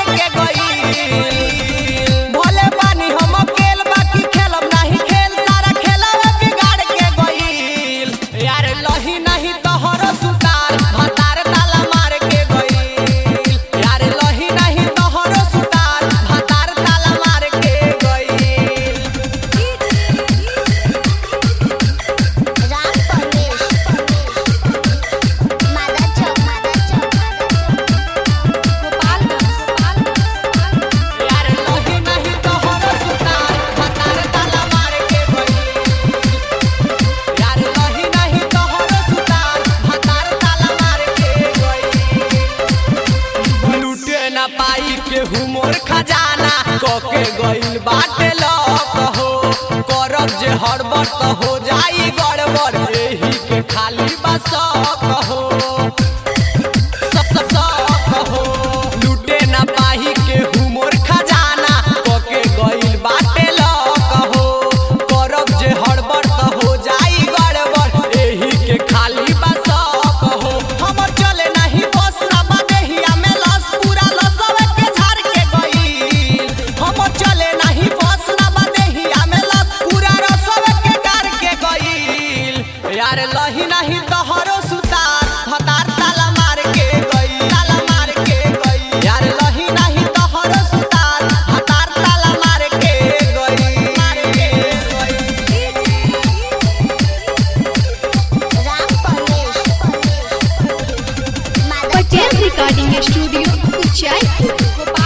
के गई भोले पानी हम अकेल बाकी खेलब नहीं खेल सारा खेलवा बिगाड़ के गई यार लही नहीं तोहर सुतार भतार ताला मार के गई यार लही नहीं तोहर सुतार भतार ताला मार के गई राम परवेश मादा चौक मादा चौक यार लही नहीं तोहर सुतार भतार ताला मार के गई यार लही नहीं तोहर सुतार भतार ताला मार के गई लूटे ना पाई के हुमोर खजाना कके गइल बाटे लक हो करब जे हड़बड़ त हो जाई गड़बड़ एही के खाली बस हो लूटे ना पाही के हुमोर खजाना कके गइल बाटे लक हो करब जे हड़बड़ त हो जाई गड़बड़ एही के खाली बस हो हमर चले नहीं बस ना बदेहिया में लस पूरा लसवे के झाड़ के गइल हमर चले नहीं बस ना बदेहिया में लस पूरा रसवे के गाड़ के गइल यार लही नहीं तोहरो सुतार भतार ताला मार के गई ताला मार के गई यार लही नहीं तोहरो सुतार भतार ताला मार के गई मार के गई राम परवेश मादा पटेल रिकॉर्डिंग स्टूडियो उचाईपुर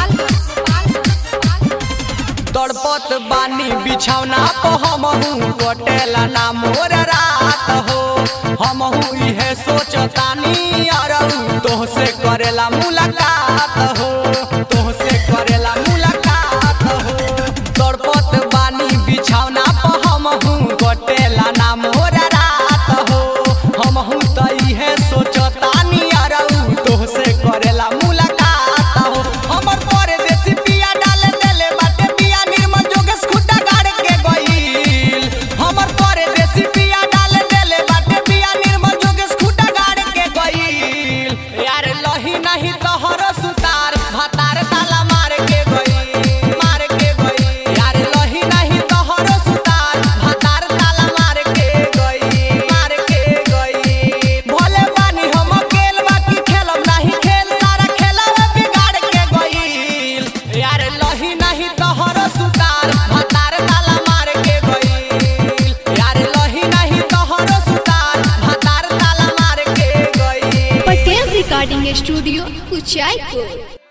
तड़पत बानी बिछौना प हमहू कटेला ना मोर रात हो हमहू इहे सोचतानी अरऊ तोहसे करेला मुलाकात हो तोहसे करेला मुलाकात हो तड़पत बानी बिछौना प हमहू कटेला ना मोर रात हो हमहू त इहे सोचतानी अरऊ तोहसे करेला मुलाकात हो हमर परदेसी पिया डाल देले बाटे पिया निर्मल जोगेश खुटा गाड़ के गइल हमर परदेसी पिया डाल देले बाटे पिया निर्मल जोगेश खुटा गाड़ के गइल यार लही नहीं तोहर सुतार भतार ताला मार के गइल मार के गइल यार लही नहीं तोहर सुतार भतार ताला मार के गइल मार के गइल भोले पानी हम अकेल बाकी खेलब नहीं खेल सारा खेलवा बिगाड़ के गइल यार लही नहीं तोहर सुतार भतार ताला मार के गइल यार लही नहीं तोहर सुतार भतार ताला मार के गइल पटेल रिकॉर्डिंग स्टूडियो उचाईपुर